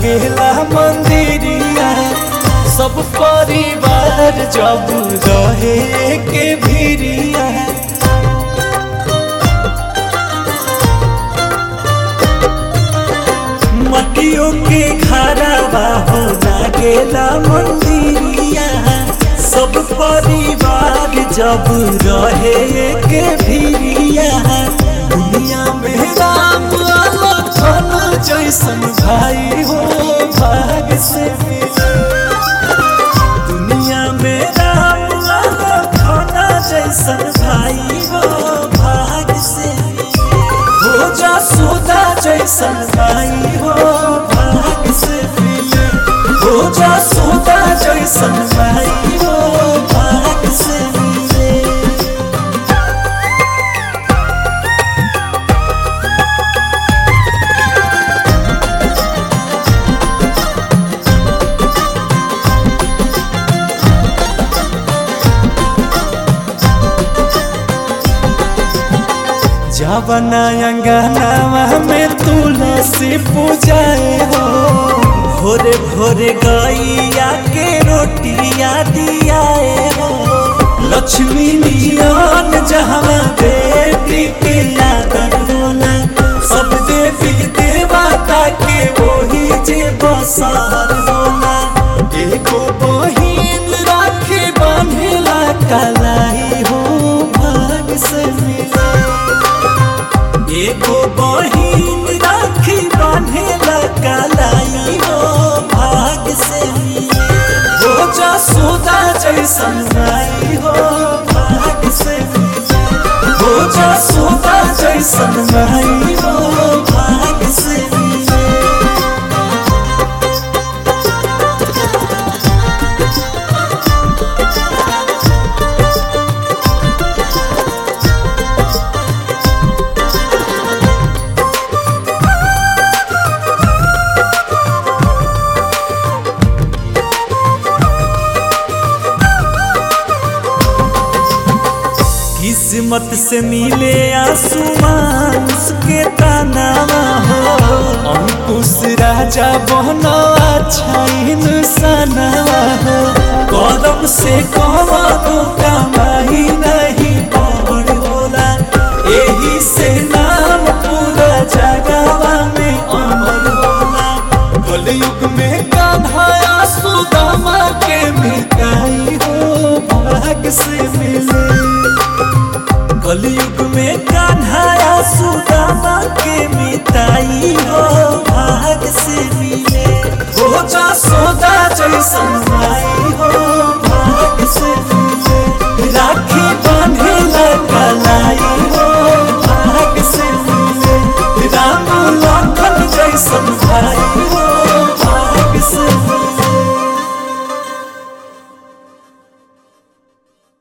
लागेला मंदिरिया सब परिवार जब रहे के भिरिया मटियों के घरवा हो लागेला मंदिरिया सब परिवार जब रहे के भिरिया दुनिया में राम लखन जैसन भाई हो भाग से मिले दुनिया में राम लखन जैसन भाई हो भाग से मिले हो जा सुदा जैसन भाई हो भाग से मिले हो जा सुदा जैसन भाई हो भाग से मिले जवना अंगनावा में तुलसी पूजाए हो भोरे भोरे गैया के रोटिया दियाए हो लक्ष्मी नियन जहाँ बेटी के आदर होला सब देवी देवता के वही जे बसर होला एगो बहिन राखी बंधेला कलाई हो भाग से मिले एगो बहिन राखी बांधेला कलाई हो भाग से मिले हो जा सोदा जैसन भाई हो भाग से मिले हो जा सोदा जैसन भाई हो भाग से मिले किस्मत से मिले आसमान के तानावा हो अंकुश राजा बहनो अच्छा इंसानवा हो कदम से कहो कमाई नहीं पवन होला एही से नाम पूरा जगवा में अमर होला कलयुग में कान्हा सुदामा के मिटाई हो भाग से मिले कलयुग में कान्हा सुदामा के मिताई हो भाग से मिले हो जा सोदा जैसन भाई